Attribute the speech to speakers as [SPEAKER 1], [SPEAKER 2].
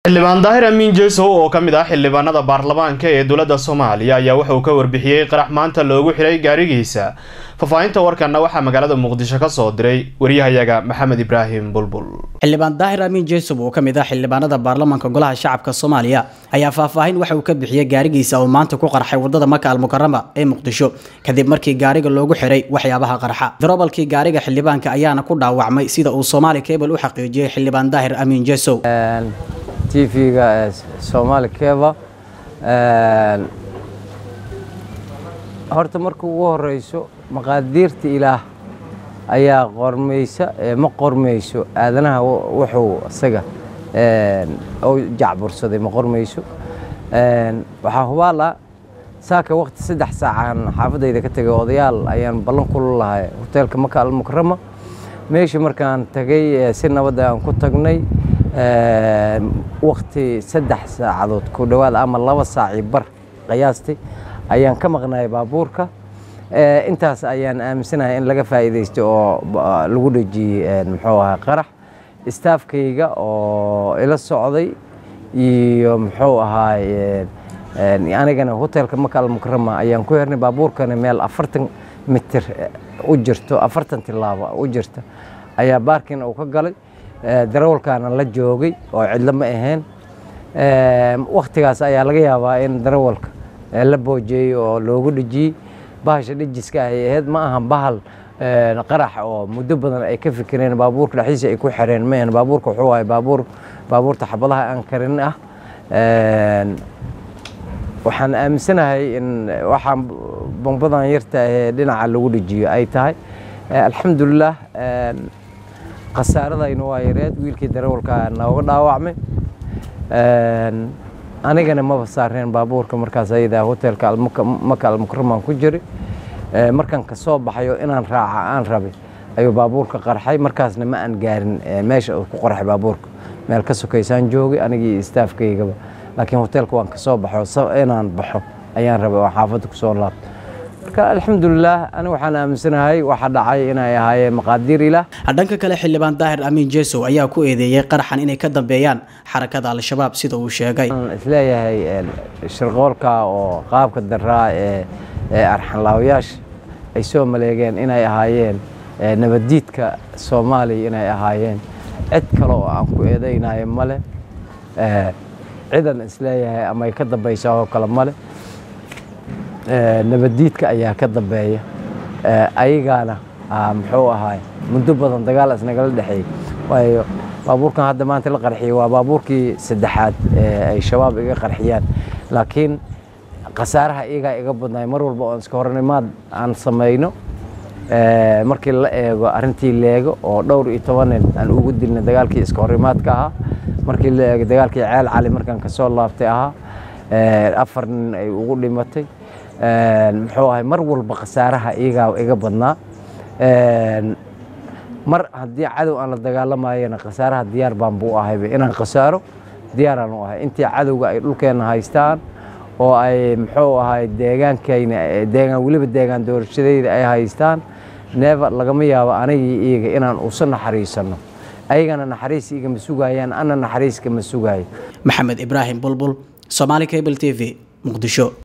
[SPEAKER 1] xildhibaan daahir amiin jeesow oo ka mid ah xildhibaanada baarlamaanka ee dowladda soomaaliya ayaa waxa uu ka warbixiyey qarax maanta loogu xiray gaarigiisa faahfaahinta warkanna waxaa magaalada muqdisho ka soo diray waryahayaga maxamed ibraahim bulbul
[SPEAKER 2] xildhibaan daahir amiin jeesow oo ka mid ah xildhibaanada baarlamaanka golaha shacabka soomaaliya ayaa faahfaahin waxa uu ka bixiyey gaarigiisa oo maanta ku qarxay wadada maka almukarama ee muqdisho kadib markii gaariga loogu xiray waxyaabaha qarxa darobalkii gaariga xildhibaanka ayaana ku dhaawacmay sida uu soomaali cable u xaqiijiyey xildhibaan daahir amiin jeesow
[SPEAKER 3] tvga ee somaali keva horta marka ugu horeyso maqaadiirta ilaah ayaa qormaysa ma qormayso aadanaha wuxuu isaga u jacbursaday ma qormayso waxaa hubaala saaka waqti saddex saacaan xaafadayda ka tegay odayaal ayaan ballan kula lahay hoteelka maka almukarama meeshii markaan tagay si nabadda aan ku tagnay wakti saddex saacadood ku dhowaad ama laba saacii bar qiyaastay ayaan ka maqnay baabuurka intaas ayaan aaminsanahay in laga faa'iidaysto oo lagu dhejiyey muxuu ahaa qarax istaafkayga oo ila socday iyo muxuu ahaay anigana hotelka maka almukarama ayaan ku hernay baabuurkana meel afartan mitir u jirto afartan tilaabo u jirta ayaa baarkin uu ka galay darawalkaana la joogay oo cidlo ma ahayn waktigaas ayaa laga yaabaa in darawalka la boojeeyey oo loogu dhejiyey bahasha dhejiska ay ahayd ma aha bahal qarax oo muddo badan ay ka fikireen baabuurka dhexdiisa ay ku xireen ma ahan baabuurka wuxuu ahay baabuur baabuurta xabadaha aan karin ah waxaan aaminsanahay in waxaan bombadan yarta ahee dhinaca lagu dhejiyo ay tahay alxamdulilah khasaaradayna waa yareed wiilkii darawalka nooga dhaawacmay anigana maba saareen baabuurka markaas ayadaa hotelka maka almukramaan ku jiray markaan ka soo baxayo inaan raaca aan rabay ayuu baabuurka qarxay markaasna ma aan gaarin meesha uu ku qarxay baabuurka meel ka sokaysaan joogay anigii istaafkaygaba laakiin hotelka waan ka soo baxo inaan baxo ayaan rabay oo xaafadda ku soo laabto marka alxamdulilah ani waxaan aaminsanahay waxa dhacay inay ahaayeen maqaadiir ilaah
[SPEAKER 2] dhanka kale xildhibaan daahir amiin jeesow ayaa ku eedeeyey qaraxan inay ka dambeeyaan xarakada al-shabaab sida uu sheegay
[SPEAKER 3] isleeyahay shirqoolka oo qaabka daraa ee ee arxanlaawayaasha ay soo maleegeen inay ahaayeen nabaddiidka soomaaliya inay ahaayeen cid kale oo aan ku eedaynayo male cidan isleeyahay ama ay ka dambaysaa oo kale male nabaddiidka ayaa ka dambeeya ayagaana muxuu ahaay muddo badan dagaal isnagala dhexeeyey waayo baabuurkan hadda maanta la qarxiyey waa baabuurkii saddexaad ee ay shabaab iga qarxiyaan laakiin khasaaraha iyagaa iga badnaay mar walba oon iska hornimaad aan samayno markii la eego arrintii leego oo dhowr iyo toban nin aan ugu dilnay dagaalkii iska hornimaadka ahaa markii la eego dagaalkii ceel cali markaan kasoo laabtay ahaa afar nin ay ugu dhimatay muxuu ahay mar walba khasaaraha iyagaa iga badnaa mar haddii cadow aan la dagaalamayana khasaaraha diyaar baan buu ahayba inaan khasaaro diyaaraan u ahay intii cadowga ay dhulkeenna haystaan oo ay muxuu ahay deegaankayna deegaan weliba deegaan doorashadayda ay haystaan neeva lagama yaabo anigii iyaga inaan usa naxariisanno ayagana naxariis igama sugayaan ana naxariiskama sugaayo
[SPEAKER 2] maxamed ibraahim bulbul somaali cable t v muqdisho